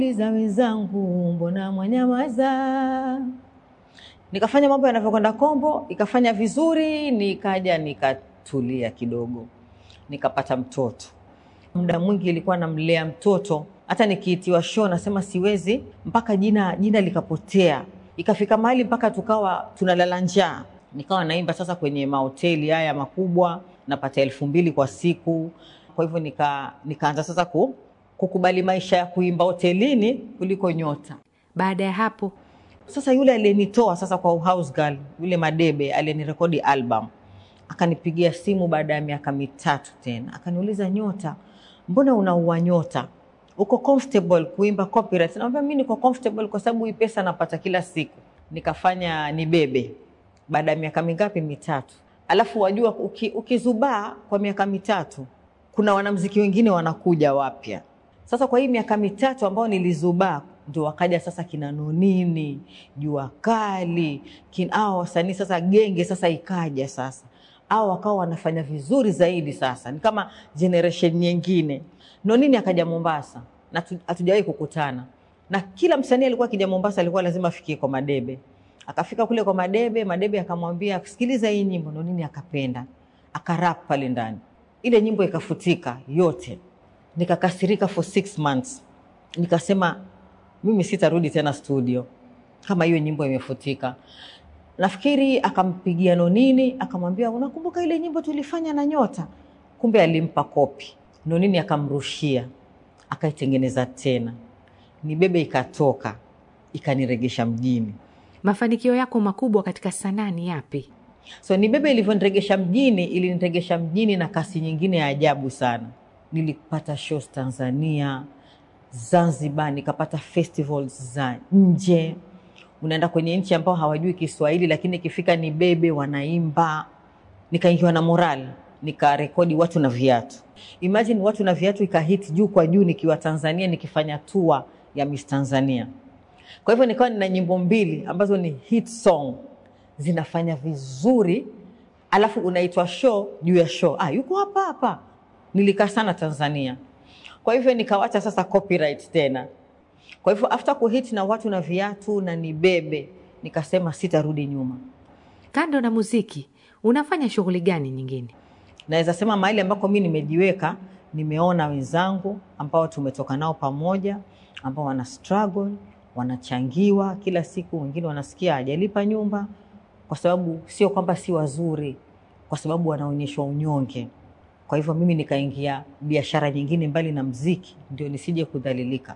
Liza wenzangu, mbona mwanyamaza? Nikafanya mambo yanavyokwenda kombo, ikafanya vizuri, nikaja nikatulia kidogo, nikapata mtoto. Muda mwingi ilikuwa namlea mtoto, hata nikiitiwa show nasema siwezi, mpaka jina jina likapotea. Ikafika mahali mpaka tukawa tunalala njaa, nikawa naimba sasa kwenye mahoteli haya makubwa, napata elfu mbili kwa siku. Kwa hivyo nika, nikaanza sasa ku, kukubali maisha ya kuimba hotelini kuliko nyota. Baada ya hapo Sasa yule aliyenitoa sasa kwa house girl, yule Madebe aliyenirekodi album, akanipigia simu baada ya miaka mitatu tena, akaniuliza Nyota, mbona unaua nyota? Uko comfortable kuimba copyright? Naambia mimi niko comfortable kwa sababu hii pesa napata kila siku. Nikafanya Nibebe baada ya miaka mingapi? Mitatu. Alafu wajua, uki, ukizubaa kwa miaka mitatu, kuna wanamziki wengine wanakuja wapya. Sasa kwa hii miaka mitatu ambao nilizubaa ndio wakaja sasa kina Nonini, Jua Kali, kina hao wasanii sasa, genge sasa ikaja sasa, hao wakawa wanafanya vizuri zaidi. Sasa ni kama generation nyingine. Nonini akaja Mombasa na tu- hatujawahi kukutana, na kila msanii alikuwa akija Mombasa alikuwa lazima afikie kwa Madebe. Akafika kule kwa Madebe, Madebe akamwambia sikiliza hii nyimbo. Nonini akapenda, akarap pale ndani, ile nyimbo ikafutika yote. Nikakasirika for six months, nikasema mimi sitarudi tena studio kama hiyo nyimbo imefutika. Nafikiri akampigia Nonini akamwambia, unakumbuka ile nyimbo tulifanya na Nyota? Kumbe alimpa kopi. Nonini akamrushia, akaitengeneza tena, Nibebe ikatoka, ikaniregesha mjini. mafanikio yako makubwa katika sanaa ni yapi? So Nibebe ilivyoniregesha mjini, iliniregesha mjini na kasi nyingine ya ajabu sana. Nilipata shows Tanzania, Zanzibar, nikapata festivals za nje. Unaenda kwenye nchi ambao hawajui Kiswahili, lakini ikifika Nibebe wanaimba. Nikaingiwa na moral, nikarekodi watu na viatu. Imagine watu na viatu ikahit juu kwa juu, nikiwa Tanzania nikifanya tour ya Miss Tanzania. Kwa hivyo nikawa nina nyimbo mbili ambazo ni hit song zinafanya vizuri, alafu unaitwa show juu ya show. Ah, yuko hapa hapa. Nilikaa sana Tanzania, kwa hivyo nikawacha sasa copyright tena. Kwa hivyo after kuhit na watu na viatu na Nibebe, nikasema sitarudi nyuma. Kando na muziki, unafanya shughuli gani nyingine? Naweza sema mahali ambako mi nimejiweka, nimeona wenzangu ambao tumetoka nao pamoja, ambao wana struggle, wanachangiwa kila siku. Wengine wanasikia hajalipa nyumba, kwa sababu sio kwamba si wazuri, kwa sababu wanaonyeshwa unyonge. Kwa hivyo mimi nikaingia biashara nyingine mbali na mziki, ndio nisije kudhalilika.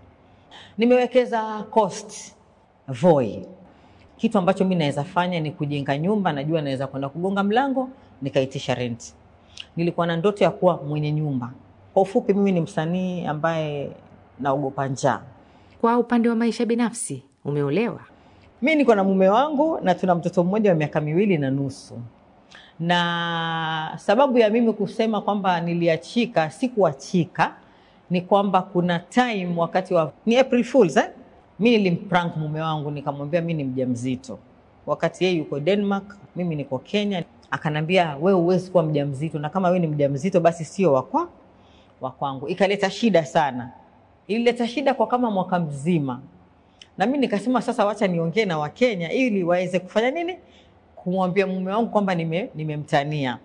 Nimewekeza Coast Voi. Kitu ambacho mi naweza fanya ni kujenga nyumba, najua naweza kwenda kugonga mlango nikaitisha rent. Nilikuwa na ndoto ya kuwa mwenye nyumba. Kwa ufupi, mimi ni msanii ambaye naogopa njaa. Kwa upande wa maisha binafsi, umeolewa? Mi niko na mume wangu na tuna mtoto mmoja wa miaka miwili na nusu, na sababu ya mimi kusema kwamba niliachika, sikuachika ni kwamba kuna time wakati wa ni April Fools eh? Mi nilimprank mume wangu nikamwambia mi ni mjamzito, wakati yeye yuko Denmark, mimi niko Kenya. Akanambia we huwezi kuwa mjamzito, na kama we ni mjamzito basi sio wakwa wa kwangu. Ikaleta shida sana, ilileta shida kwa kama mwaka mzima, na mi nikasema sasa, wacha niongee na Wakenya ili waweze kufanya nini, kumwambia mume wangu kwamba nime- nimemtania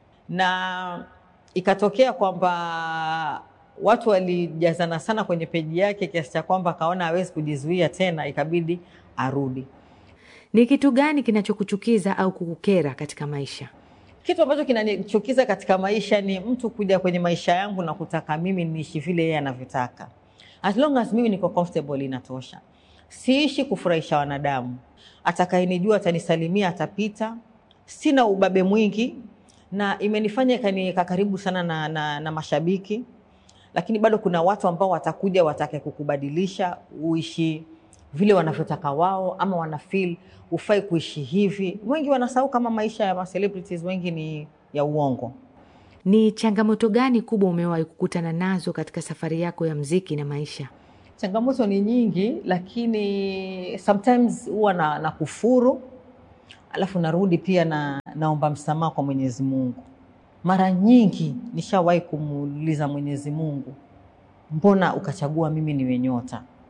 na ikatokea kwamba watu walijazana sana kwenye peji yake kiasi cha kwamba akaona hawezi kujizuia tena, ikabidi arudi. Ni kitu gani kinachokuchukiza au kukukera katika maisha? Kitu ambacho kinanichukiza katika maisha ni mtu kuja kwenye maisha yangu na kutaka mimi niishi vile yeye anavyotaka. As long as mimi niko comfortable inatosha. Siishi kufurahisha wanadamu. Atakayenijua atanisalimia, atapita. Sina ubabe mwingi, na imenifanya ikaniweka karibu sana na, na, na mashabiki, lakini bado kuna watu ambao watakuja watake kukubadilisha uishi vile wanavyotaka wao, ama wana feel ufai kuishi hivi. Wengi wanasahau kama maisha ya ma celebrities wengi ni ya uongo. Ni changamoto gani kubwa umewahi kukutana nazo katika safari yako ya mziki na maisha? Changamoto ni nyingi, lakini sometimes huwa na, na kufuru alafu narudi pia na naomba msamaha kwa Mwenyezi Mungu. Mara nyingi nishawahi kumuuliza Mwenyezi Mungu, mbona ukachagua mimi niwe nyota?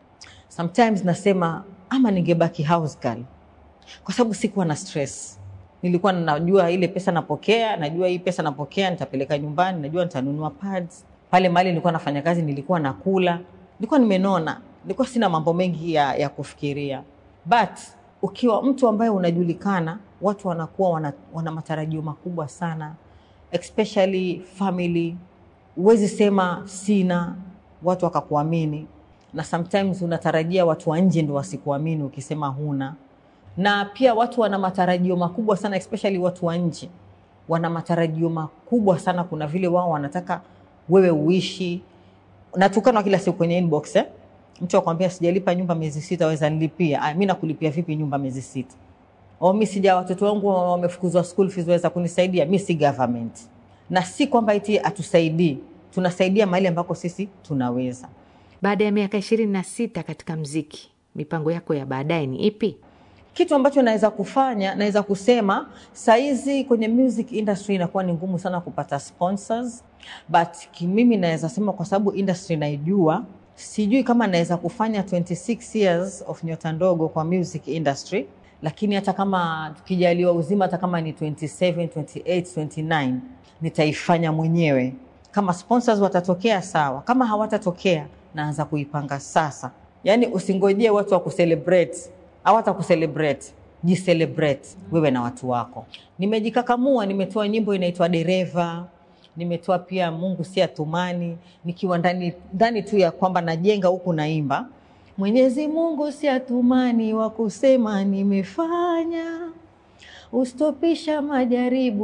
sometimes nasema ama ningebaki house girl, kwa sababu sikuwa na stress. Nilikuwa najua ile pesa napokea, najua hii pesa napokea nitapeleka nyumbani, najua nitanunua pads pale mahali nilikuwa nafanya kazi, nilikuwa nakula, nilikuwa nimenona, nilikuwa sina mambo mengi ya, ya kufikiria. But ukiwa mtu ambaye unajulikana, watu wanakuwa wana, wana matarajio makubwa sana, especially family. Huwezi sema sina, watu wakakuamini, na sometimes unatarajia watu wa nje ndo wasikuamini ukisema huna na pia watu wana matarajio makubwa sana especially watu wa nje wana matarajio makubwa sana. Kuna vile wao wanataka wewe uishi. Natukanwa kila siku kwenye inbox eh? Mtu akwambia sijalipa nyumba miezi sita, waweza nilipia? Ah, mimi nakulipia vipi nyumba miezi sita? Au mimi sija, watoto wangu wamefukuzwa school fees, waweza kunisaidia? Mimi si government, na si kwamba eti atusaidii, tunasaidia mahali ambako sisi tunaweza. Baada ya miaka ishirini na sita katika mziki, mipango yako ya baadaye ni ipi? Kitu ambacho naweza kufanya, naweza kusema saizi kwenye music industry inakuwa ni ngumu sana kupata sponsors, but mimi naweza sema kwa sababu industry naijua, sijui kama naweza kufanya 26 years of nyota ndogo kwa music industry, lakini hata kama tukijaliwa uzima, hata kama ni 27, 28, 29 nitaifanya mwenyewe. Kama sponsors watatokea sawa, kama hawatatokea naanza kuipanga sasa. Yani usingojee watu wa kucelebrate hawata kucelebrate, jicelebrate wewe na watu wako. Nimejikakamua, nimetoa nyimbo inaitwa Dereva, nimetoa pia Mungu si atumani, nikiwa ndani ndani tu ya kwamba najenga huku naimba Mwenyezi Mungu si atumani wa kusema nimefanya, ustopisha majaribu